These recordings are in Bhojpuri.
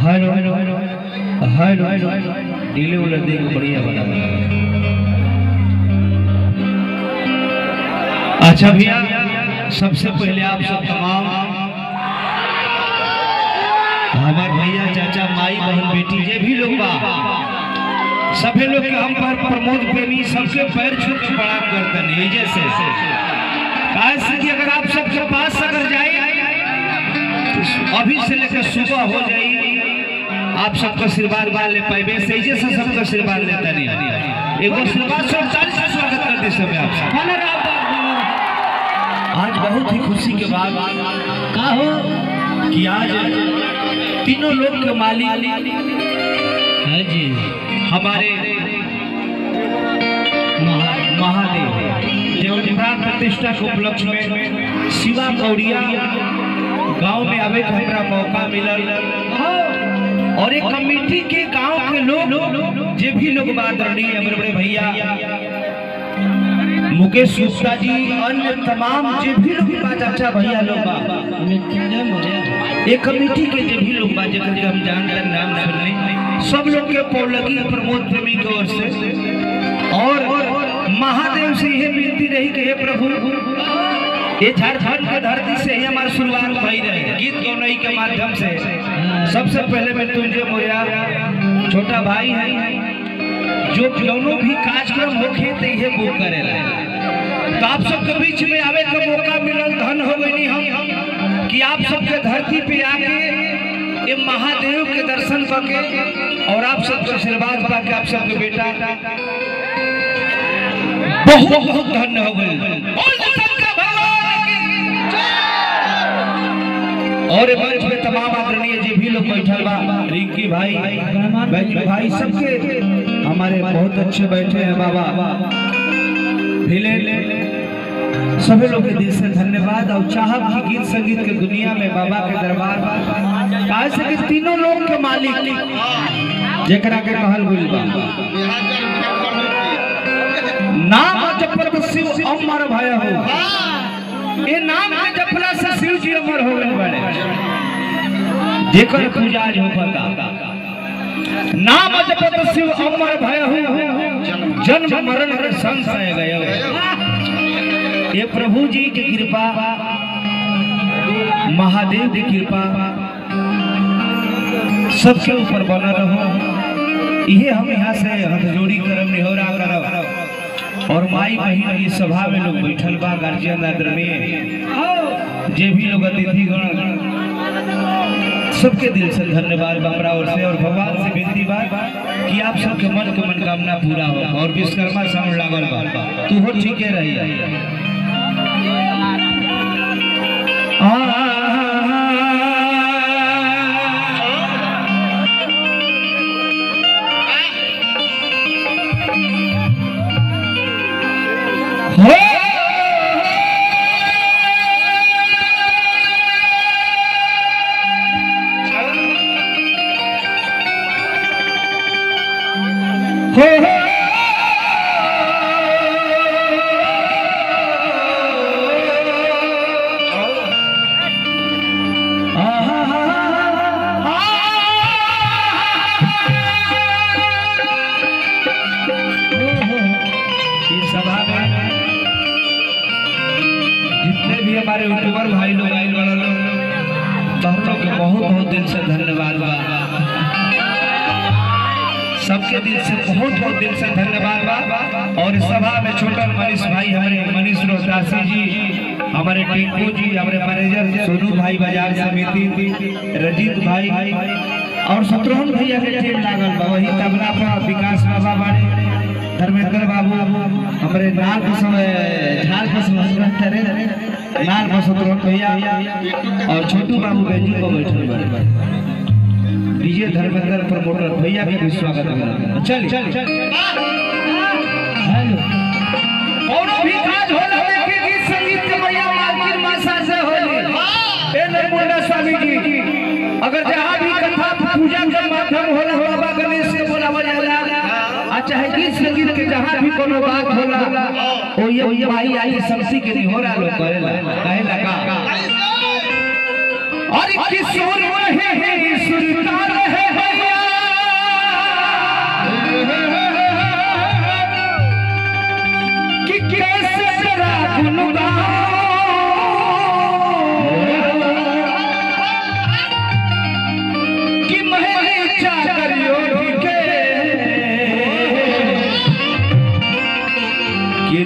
हेलो हेलो डीले वाला देख बढ़िया बना अच्छा भैया सबसे पहले आप सब तमाम हमार भैया चाचा माई बहन बेटी जे भी लोग बा सभी लोग के हम पर प्रमोद प्रेमी सबके पैर छू के प्रणाम करते हैं जैसे काहे से कि अगर आप सबके पास अगर जाए तो अभी से लेकर सुबह हो जाए आप सबका आशीर्वाद बा ले पाइबे से जे से सबका आशीर्वाद लेता नहीं एगो आशीर्वाद से चालीस से स्वागत करते समय आप सब आज बहुत ही खुशी के बाद का हो कि आज तीनों लोग के मालिक है जी हमारे महा- महादेव देव प्राण प्रतिष्ठा के उपलक्ष्य में शिवा गौरिया गांव में आवे के हमरा मौका मिलल और एक कमेटी के गांव के लोग जे भी लोग बात रही हमरे बड़े भैया मुकेश गुप्ता जी अन्य तमाम जे भी लोग बा चाचा भैया लोग बा एक कमेटी के जे भी लोग बा जेकर के हम जानते हैं, नाम सुनने सब लोग के पौलगी प्रमोद प्रेमी की ओर से और महादेव से यह विनती रही कि हे प्रभु ये झारखंड के धरती से ही हमारी शुरुआत भई रहे गीत गौनई के माध्यम से सबसे पहले मैं तुझे मोया छोटा भाई है जो दोनों भी कार्यक्रम होखे तो ये बुक करेला तो आप सबके बीच में आवे का मौका मिलल धन हो गई हम कि आप सबके धरती पे आके ये महादेव के दर्शन करके और आप सबके आशीर्वाद पाके आप सबके बेटा बहुत बहुत धन्य हो गए बोल दे सबका भगवान की जय। और ये मंच पे तमाम आदरणीय जी भी लोग बैठल बा रिंकी भाई बैजू भाई सबके हमारे बहुत अच्छे बैठे हैं बाबा भिले सभी लोग के दिल से धन्यवाद और चाहब की गीत संगीत के दुनिया में बाबा के दरबार काहे से कि तीनों लोग के मालिक जेकरा के कहल गुल बा नाम जपत शिव अमर भय हो ये नाम के जपला से शिव जी अमर हो गए बड़े जेकर पूजा आज हो पता नाम जपत शिव अमर भय हो जन्म मरण के संशय गयो ये प्रभु जी की कृपा महादेव की कृपा सबके ऊपर बना रहो ये हम यहाँ से हाथ जोड़ी करम निहोरा करब और माई बहन की सभा में लोग बैठल बा गार्जियन आदरणीय जे भी लोग अतिथिगण सबके दिल से धन्यवाद बाबरा और से और भगवान से विनती बा कि आप सबके मन के मनोकामना पूरा हो और विश्वकर्मा साउंड लागल बा तू हो ठीके रही हो हो इस सभा में जितने भी हमारे यूट्यूबर भाई लोग आए वाला लोग तो हम लोग के बहुत बहुत दिल से धन्यवाद बा सबके दिल से बहुत बहुत दिल से धन्यवाद बा और इस सभा में छोटन मनीष भाई हमारे मनीष रोहतासी जी हमारे टिंकू जी हमारे मैनेजर सोनू भाई बाजार समिति रजीत भाई और शत्रुघ्न भैया के टीम लागल बा वही तबला पर विकास बाबा बाड़े धर्मेंद्र बाबू हमारे नाल पर समय झाल पर समय करे नाल पर शत्रुघ्न भैया और छोटू बाबू बेंजू को बैठल बाड़े डीजे धर्मेंद्र प्रमोटर भैया के भी स्वागत है चल चल चल हेलो और भी काज होला देखे गीत संगीत के भैया मालकिन मासा से होली ए नरमुंडा स्वामी जी अगर जहां भी कथा पूजा के माध्यम होला बाबा गणेश के बोलावा जाला आ चाहे गीत संगीत के जहां भी कोनो बात होला ओ ये भाई आई शमसी के निहोरा लोग करेला कहेला का और किशोर रहे हैं सुरता रहे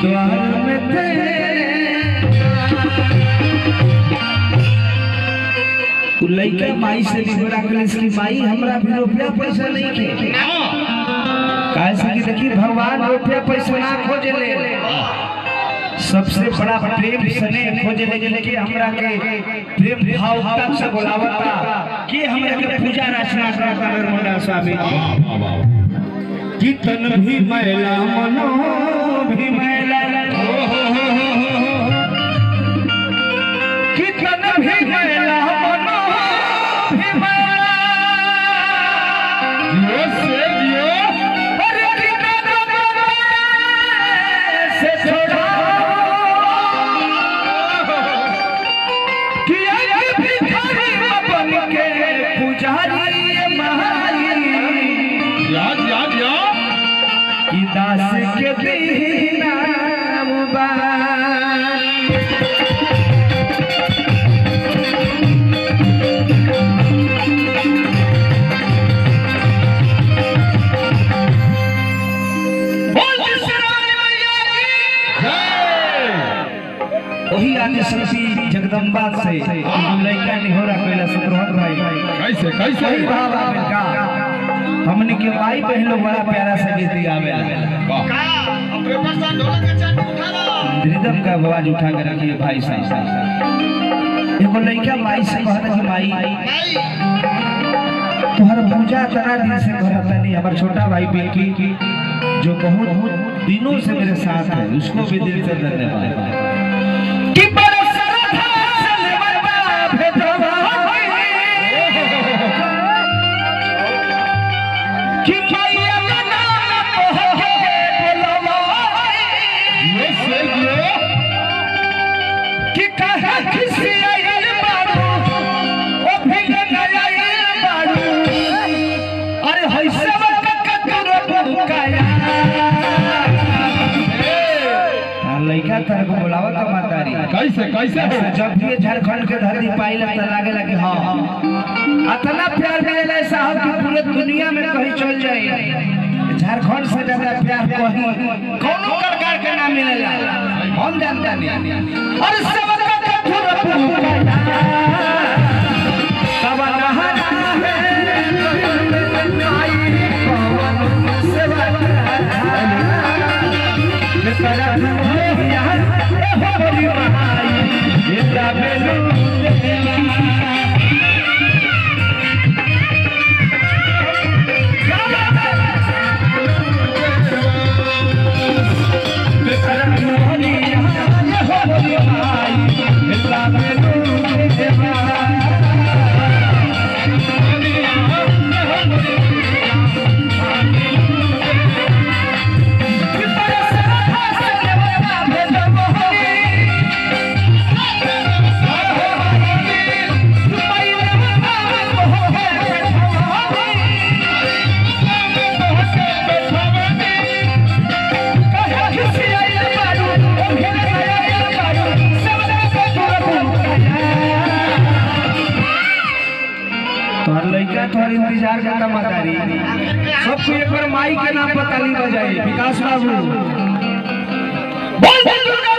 द्वार में तेरे उ लइका माई से निबड़ा के कि माई हमरा भी रुपया पैसा नहीं के काहे से कि देखी भगवान रुपया पैसा ना खोजे ले सबसे बड़ा प्रेम स्नेह खोजे ले कि हमरा के प्रेम भाव तक से बुलावता कि हमरा के पूजा रचना करता नर्मदा स्वामी कि तन भी मैला मनो भी मैला कि तन भी मैला मनो भी मैला दियो से दियो अरे कि तन से छोड़ा कि एक भिखारी बन के पुजारी महारी याद याद याद कि दास के दीना मुबारक बोल विश्राम मैया की वही आदि शक्ति जगदम्बा से एगो लड़का निहोरा कैला सुब्रहत भाई कैसे कैसे वही भाव आवे का हमने के भाई बहन लोग बड़ा प्यारा सा गीत गावे रिदम का आवाज उठा कर रखिए भाई साहब एगो लड़का माई से कहता कि माई तोहर पूजा तना दिन से करता नहीं हमारा छोटा भाई पिंकी जो बहुत दिनों से मेरे साथ है उसको भी दिल से धन्यवाद कि बड़ा श्रद्धा से निमरता भेजवा कि मैया का नाम तोहके बुलवा दियो से दियो कि कहे किसी आयल बारू ओ भिंग नयायल बारू अरे है सब कतुर बुकाया लइका तरह को बुलावा का मातारी कैसे कैसे हो जब भी ये झारखंड के धरती पाइला त लागे लगे हाँ इतना प्यार मिलेला है साहब कि पूरे दुनिया में कहीं चल जाए झारखंड से ज्यादा प्यार कहीं कोनो प्रकार के ना मिलेला हम जानता नहीं और सब का कठोर पुकारा तब नहाना है आई पवन सेवा तेरा है यार ए हो बड़ी भाई ये बेलू तोहर लइका तोहर इंतजार करता मतारी सब कोई एक बार माई के नाम पर ताली बजाई विकास बाबू बोल बोल दुर्गा